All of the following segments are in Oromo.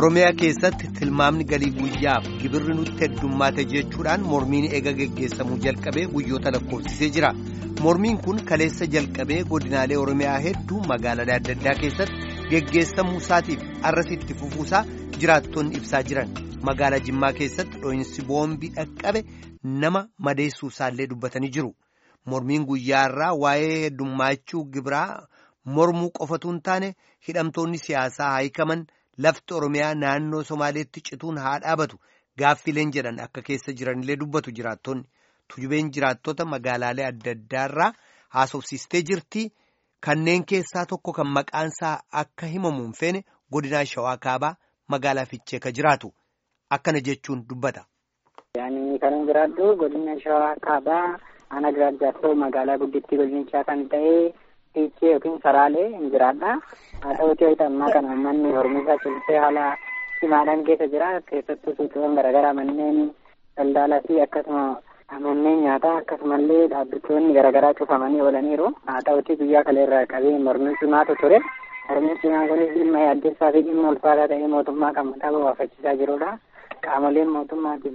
Oromiyaa keessatti tilmaamni galii guyyaaf gibirri nutti heddummaate jechuudhaan mormiin eega geggeessamuu jalqabee guyyoota lakkoofsisee jira. Mormiin kun kaleessa jalqabee godinaalee Oromiyaa hedduu magaalaalee adda addaa keessatti geggeessamuu isaatiif arrasitti fufuusaa jiraattonni ibsaa jiran. Magaalaa Jimmaa keessatti dho'insi boombii dhaqqabe nama madeessuu isaallee dubbatanii jiru. Mormiin guyyaa irraa waa'ee heddummaachuu gibiraa mormuu qofatu hin taane hidhamtoonni siyaasaa haayikaman. Lafti Oromiyaa naannoo Somaaleetti cituun haa dhaabatu gaaffileen jedhan akka keessa jiranillee dubbatu jiraattonni tujubeen jiraattota magaalaalee adda addaarraa haasofsiistee jirti kanneen keessaa tokko kan maqaansaa akka himamu hin feene godinaa Shawaa Kaabaa magaalaa Fiichee ka jiraatu akkana jechuun dubbata. Yaani kan jiraadhu godina Shawaa Kaabaa ana jiraachuu magaalaa guddittii godinichaa kan ta'e. Fiichee yookiin saraalee hin jiraadha. Haa ta'uutii wayita ammaa kana uummanni hormuusaa cimsee haala cimaadhaan keessa jira. Keessattuu suuqiiwwan garaagaraa manneen daldalaa fi akkasuma manneen nyaataa akkasumallee dhaabbattoonni garaagaraa cufamanii oolaniiru. Haa ta'uutii guyyaa kaleerraa qabee mormii cimaatu ture. Mormii cimaan kunis dhimma yaaddeessaa fi dhimma ulfaataa ta'ee mootummaa kan mataa bobaafachiisaa jirudha. Qaamoleen mootummaatii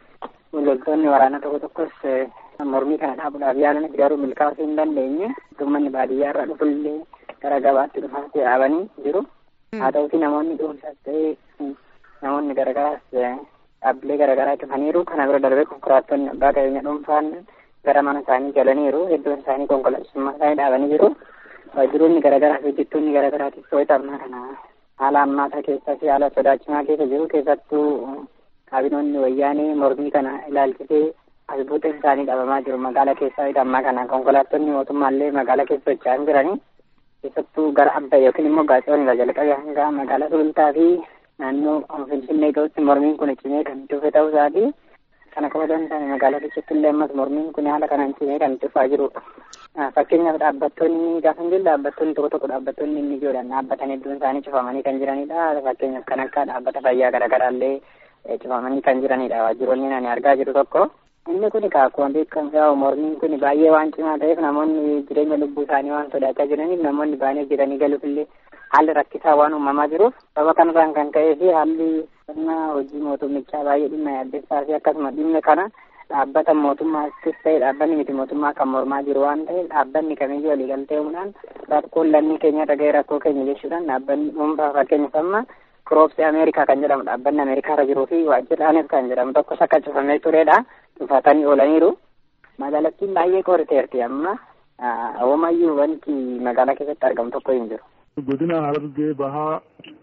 fi loltoonni waraanaa tokko tokkos mormii kana dhaabuudhaaf yaalanis garuu milkaa'uu hin dandeenye uummanni baadiyyaa irraa dhufullee gara gabaatti dhufaatti dhaabanii jiru. Haa ta'uutii namoonni dhuunfaas ta'ee namoonni garagaraas dhaabbilee garagaraa cufaniiru. Kana bira darbee konkolaattonni abbaa qabeenya dhuunfaan gara mana isaanii galaniiru. Hedduun isaanii konkolaachisummaa isaanii dhaabanii jiru. Waajjiroonni garagaraa fi hojjettoonni garagaraatiif wayita ammaa kana haala ammaataa keessaa fi haala sodaachisaa keessa jiru. Keessattuu kaabinoonni wayyaanee mormii kana ilaalchisee asbuuta isaanii dhabamaa jiru magaalaa keessaa ammaa kana konkolaattonni mootummaallee magaalaa keessa socho'an jiranii keessattuu gara abba yookiin immoo gaacawwan irraa jalqabee hanga magaalaa sulultaa fi naannoo finfinnee ga'utti mormiin kun cimee kan dhufe ta'uu isaati kana qofa osoo hin taane magaalaa keessatti illee ammas mormiin kun haala kanaan cimee kan dhufaa jirudha. Fakkeenyaaf dhaabbattoonni gaafa hin jiru dhaabbattoonni tokko tokko dhaabbattoonni inni ijoodhaan dhaabbatan hedduun isaanii cufamanii kan jiranidha. Fakkeenyaaf kan akka dhaabbata fayyaa garaagaraallee cufamanii kan jiranidha waajjiroonni ani argaa jiru tokko. Inni kun akkuma beekamu yaa'u mormiin kun baay'ee waan cimaa ta'eef namoonni jireenya lubbuu isaanii waan sodaachaa jiraniif namoonni baay'ee hojjetanii galuuf illee haalli rakkisaa waan uumamaa jiruuf sababa kanarraan kan ka'ee fi haalli sirna hojii mootummichaa baay'ee dhimma yaaddessaa fi akkasuma dhimma kana dhaabbata mootummaattis ta'e dhaabbanni miti mootummaa kan mormaa jiru waan ta'eef dhaabbanni kamiyyuu waliigaltee uumuudhaan rakkoon lammii keenya dhaga'ee rakkoo keenya jechuudhaan dhaabbanni dhuunfaa fakkeenyaaf amma Kiroopsii Ameerikaa kan jedhamu dhaabbanni Ameerikaa irra jiruu fi waajjiraanis kan jedhamu tokkos akka cufamee turedha. Dhufatanii oolaniiru. Magaalattiin baay'ee qoriteerti amma hoomayyuu wanti magaalaa keessatti argamu tokko hin jiru. Godina Harargee Bahaa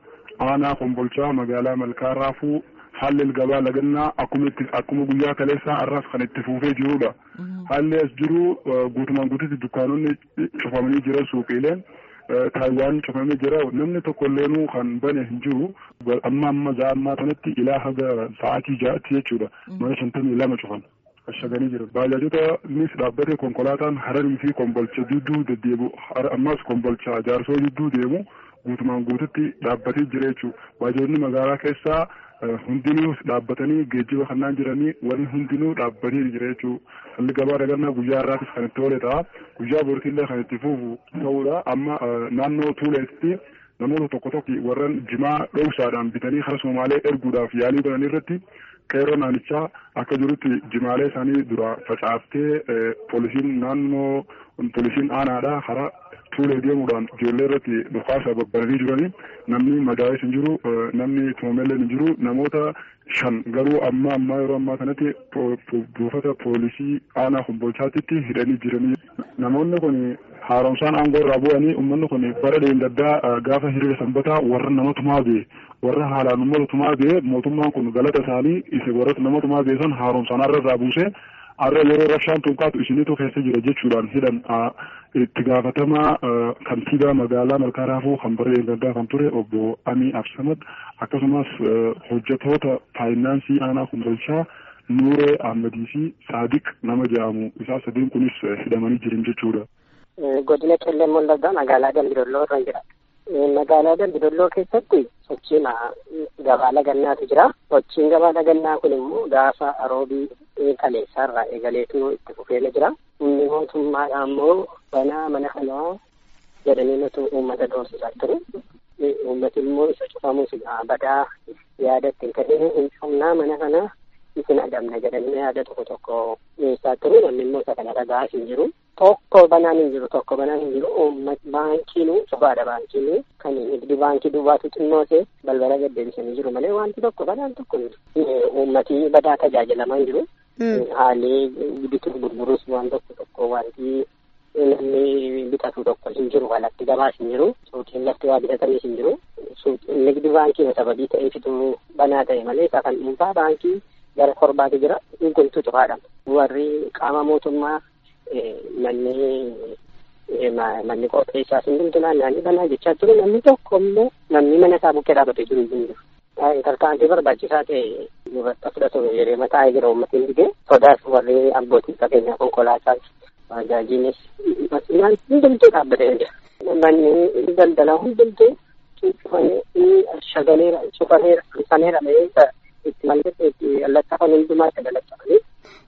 aanaa Kombolchaa magaalaa Malkaarraafuu haalli gabaa lagannaa akkuma itti akkuma guyyaa kaleessaa har'as kan itti fufee jirudha. Haalli as jiru guutumaan guututti dukkaanonni cufamanii jiran suuqiileen. Taayiwaan cufamee jira namni tokko illeenuu kan bane hin jiru amma amma za'a ammaa kanatti ilaa haga sa'aatii ja'atti jechuudha mana shantamii lama cufan ashaganii jiran baajaajotanis dhaabbate konkolaataan hararii fi kombolcha jidduu deddeebu ammas kombolcha jaarsoo jidduu deemu guutumaan guututti dhaabbatee jira jechuudha baajaajonni magaalaa keessaa hundinuu dhaabbatanii geejjiba kannaan jiranii warri hundinuu dhaabbatee jira jechuudha. Halli gabaa dagannaa guyyaa irraatis kan itti oole ta'a. Guyyaa boriitillee kan itti fufu ta'udha. Amma naannoo Tuuleetti namoota tokko tokko warran jimaa dhoofsaadhaan bitanii kara Somaalee erguudhaaf yaalii godhan irratti qeerroo naannichaa akka jirutti jimaalee isaanii dura facaaftee poolisiin naannoo poolisiin aanaadhaa karaa Tuulee deemuudhaan ijoollee irratti dhukaasa babbaranii jiranii namni madaa'es hin jiru namni tumamellee hin jiru namoota shan garuu amma ammaa yeroo ammaa kanatti buufata poolisii aanaa kombolchaatitti hidhanii jiranii namoonni kun haaromsaan aangoo irraa bu'anii uummanni kun bara deemgaddaa gaafa hiriira sanbataa warra nama tumaa bee warra haalaan uummata tumaa bee mootummaan kun galata isaanii isa warra nama tumaa bee san haaromsaan har'a irraa buusee har'a yeroo rabshaan tunqaatu isinitu keessa jira jechuudhaan hidhan itti gaafatamaa kantiibaa magaalaa malkaaraafuu kan bara deemgaddaa kan ture obbo Amii Absamad akkasumas hojjetoota faayinaansii aanaa kombolchaa Nuuree Ahmadii fi Saadiq nama jedhamu isaa sadiin kunis hidhamanii jiran jechuudha. Godina Qellem Wallaggaa magaalaa Dambidolloo irra jira. Magaalaa Dambidolloo keessatti sochiin gabaa lagannaatu jira. Sochiin gabaa lagannaa kun immoo gaafa roobii kaleessaarraa eegaleetu itti fufeera jira. Inni mootummaadha immoo banaa mana kanaa jedhanii nuti uummata doorsisaa ture. uummati immoo isa cufamus badaa yaada ittiin ta'ee hin cufnaa mana kana isin adamna jedhanii yaada tokko tokko dhiyeessaa turu namni immoo isa kana dhagaa hin jiru. Tokko banaan hin jiru tokko banaan hin jiru uummat baankiinu cufaadha baankiinu kan nigdi baankii duwwaatu xinnoose balbala gaddeebisanii jiru malee wanti tokko banaan tokko uummati badaa tajaajilamaa hin jiru. Haalli bituu gurgurus waan tokko tokko wanti namni bitatu tokko hin jiru alatti gabaas hin jiru suuqiin lafti waa bitatanis hin jiru nigdi baankii sababii ta'eefitu banaa ta'e malee isaa kan dhuunfaa baankii gara korbaatu jira guntu cufaadha warri qaama mootummaa manni manni qopheessaa hundumtu naanna'anii banaa jechaa jiru namni tokko immoo namni mana isaa bukkee dhaabatee jiru hin jiru. Tarkaanfii barbaachisaa ta'e dubarta fudhatu yeroo mataa jira uummatiin dhigee sodaas warri abbootii qabeenyaa konkolaataa bajaajiinis masinaan hundumtuu dhaabbatee jira. Manni daldalaa hundumtuu shagaleera cufaneera saneera itti mallatee itti allattafan hundumaa itti dalattafanii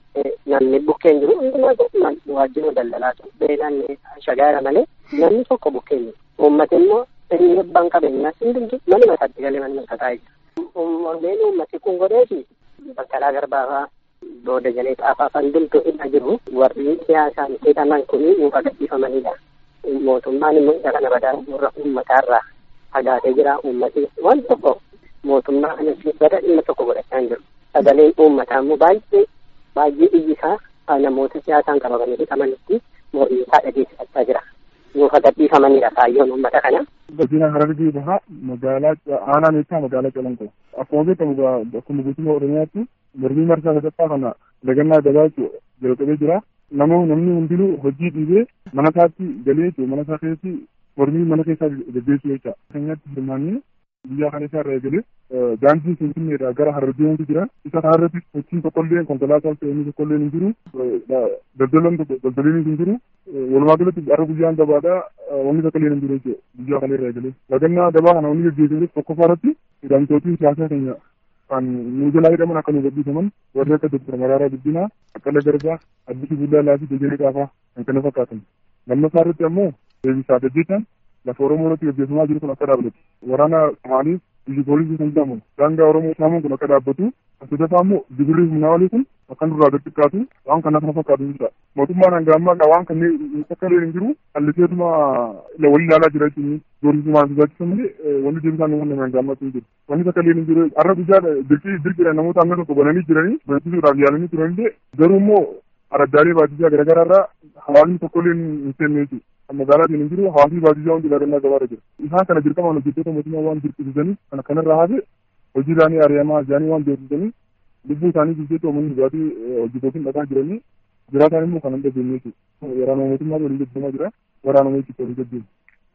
namni bukkeen jiru hundumaa waajjira daldalaatu beelaan shagaara malee namni tokko bukkeen jiru. Uummati immoo inni abbaan qabeenyaa hundumtuu manuma isaatti galee manuma isaa taa'ee jira. Onneen uummati kun godheeti bakkalaa garbaafaa booda jalee xaafaa kan hundumtuu irra jiru warri siyaasaan hidhaman kun nuuf agarsiifamanidha. Mootummaan immoo isa kana badaa warra uummataarraa fagaatee jira uummati waan tokko mootummaa kanatti bada dhimma tokko godhachaa hin jiru. Sagaleen uummataa immoo baay'ee baay'ee iyyisaa namoota siyaasaan qabamanii hidhamanitti mormii isaa dhageessifachaa jira. Nuuf agarsiifamanidha kaayyoon uummata kana. Godina Harargee bahaa magaalaa aanaa meeshaa magaalaa Calanqoo. Akkuma beekamu akkuma guutummaa Oromiyaatti mormii marsaa sadaffaa kana dagannaa gabaachuu jalqabee jira. Namoo namni hundinuu hojii dhiibee mana isaatti galee mana isaa keessatti mormii mana keessaa gaggeessuu jecha. Keenyatti hirmaannee biyya kana isaa irraa eegalee daandii finfinneedhaa gara harargeetti jira. Isa kanarratti sochiin tokkollee konkolaataa fe'anii tokkollee hin jiru. Daldalaan daldaliin hin jiru. Walumaa galatti har'a guyyaan gabaadhaa wanni tokkollee hin jiru jechuudha biyya kana irraa eegalee. Dagannaa gabaa kana wanni gaggeessanis tokkoffaa irratti hidhamtootiin siyaasaa keenya kan nu jalaa hidhaman akka nu gadhiifaman warri akka Dr. Maraaraa Guddinaa, Baqqalee Garbaa, Addisuu Bullaallaa fi Dejenee Qaafaa kan kana fakkaatan. Lammaffaa irratti ammoo deebisaa Dajjeechaan lafa Oromoo irratti gaggeeffamaa jiru kun akka dhaabbatu. Waraana Somaaliif biyyi poolisii kan jedhamu daangaa Oromoo saamuun kun akka dhaabbatu. Sadaffaa immoo Jibriil Humnaa walii kun akkan durraa gad xiqqaatu waan kana kana fakkaatu jechuudha. Mootummaan hanga ammaa waan kanneen akka illee hin jiru halliseetuma wal ilaalaa jira jechuun doorsisuu waan barbaachisu malee wanni deebisaan waan nama hanga ammaatti hin jiru. Wanni akka illee hin jiru har'a guyyaa dirqii dirqiidhaan namoota hanga tokko bananii jiranii barsiisuudhaaf yaalanii turanillee garuu immoo araddaalee baadiyyaa garaagaraa irraa hawaasni tokko illee hin seenne jechuudha. magaalaatiin hin jiru hawaasni baadiyyaa hundi daagannaa gabaarra jira. Isaan kana dirqamaan hojjettoota mootummaa waan dirqisiisanii kana kanarraa hafe hojii isaanii ari'amaa isaanii waan beeksisanii lubbuu isaanii jijjeetti uummanni dhugaatii hojjetootiin dhaqaa jiranii jiraataan immoo kan hin dhageenye jechuudha. Waraana mootummaa waliin gaggeeffamaa jira. Waraana mootummaa waliin gaggeeffamu.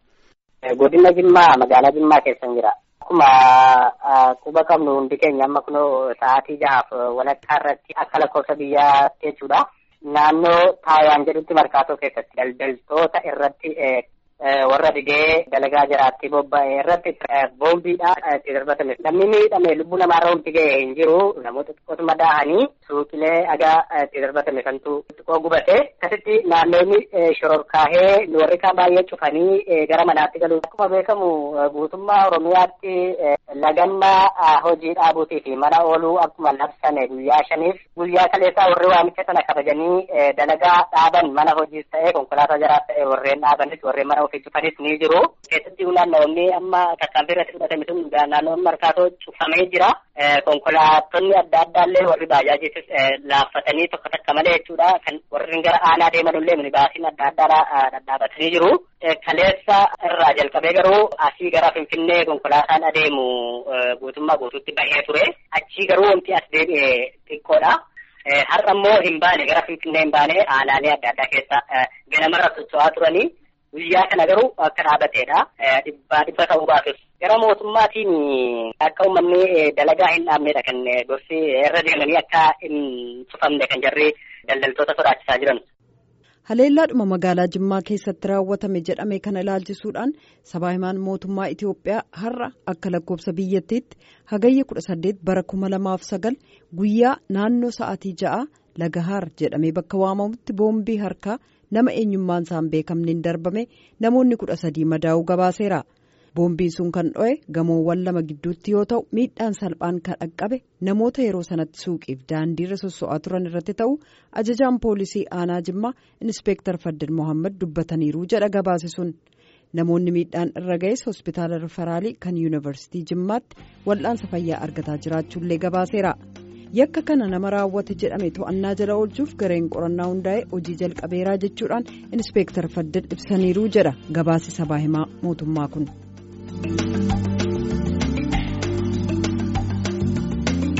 Godina Jimmaa magaalaa Jimmaa keessan jira. Akkuma quba qabnu hundi keenya amma kunoo sa'aatii jahaaf walakkaa irratti akka lakkoofsa biyyaa jechuudha. Naannoo Taayaan jedhutti markaatoo keessatti daldaltoota irratti warra dhigee dalagaa jiraatti bobba'e irratti boombiidhaan itti darbatame. Namni miidhame lubbuu namaarra hundi ga'e hin jiru. Namoota xiqqootuma daahanii suuqilee dhagaa itti darbatame kantu xiqqoo gubate. Akkasitti naannoonni shororkaahee warri kaan baay'ee cufanii gara manaatti galu. Akkuma beekamu guutummaa Oromiyaatti lagannaa hojii dhaabuutii fi mana ooluu akkuma labsame guyyaa shaniif guyyaa kaleessaa warri waamicha sana kabajanii dalagaa dhaaban mana hojiis ta'ee konkolaataa jaraas ta'ee warreen dhaabanis warreen mana ofii cufanis ni jiru. Keessatti naannoonni amma tarkaanfii irratti fudhatame sun naannoon markaatoo cufamee jira. Konkolaattonni adda addaallee warri baajaajiitis laaffatanii tokko takka malee jechuudha. Kan warri gara aanaa deemanullee minibaasiin adda addaa dhadhaabatanii jiru. Kaleessa irraa jalqabee garuu asii gara Finfinnee konkolaataan adeemu guutummaa guutuutti bahee ture. Achii garuu wanti as deebi'e xiqqoodha. Har'a immoo hin baane gara Finfinnee hin baane aanaalee adda addaa keessa ganamarra socho'aa turanii. Guyyaa kana garuu akka dhaabateedha. Dhibbaa dhibba ta'uu baatus. Gara mootummaatiin akka uummanni dalagaa hin dhaabnedha kan gorsi irra deemanii akka hin cufamne kan jarri daldaltoota sodaachisaa jiran. Haleellaadhuma magaalaa Jimmaa keessatti raawwatame jedhame kana ilaalchisuudhaan sabaa himaan mootummaa Itoophiyaa har'a akka lakkoofsa biyyattiitti hagayya kudha saddeet bara kuma lamaaf sagal guyyaa naannoo sa'aatii ja'a Lagahaar jedhamee bakka waamamutti boombii harkaa nama eenyummaan isaan beekamneen darbame namoonni kudha sadii madaa'uu gabaaseera. boombiin sun kan dho'e gamoowwan lama gidduutti yoo ta'u miidhaan salphaan kan dhaqqabe namoota yeroo sanatti suuqiif daandiirra sosso'aa turan irratti ta'u ajajaan poolisii aanaa jimmaa inspeektar faddin mohaammed dubbataniiru jedha gabaase sun namoonni miidhaan irra ga'es hospitaala rifaraalii kan yuunivarsiitii jimmaatti wal'aansa fayyaa argataa jiraachuullee gabaaseera. yakka kana nama raawwate jedhame to'annaa jala oolchuuf gareen qorannaa hundaa'e hojii jalqabeeraa jechuudhaan inspeektar faddin ibsaniiru jedha gabaasi sabaa himaa mootummaa kun.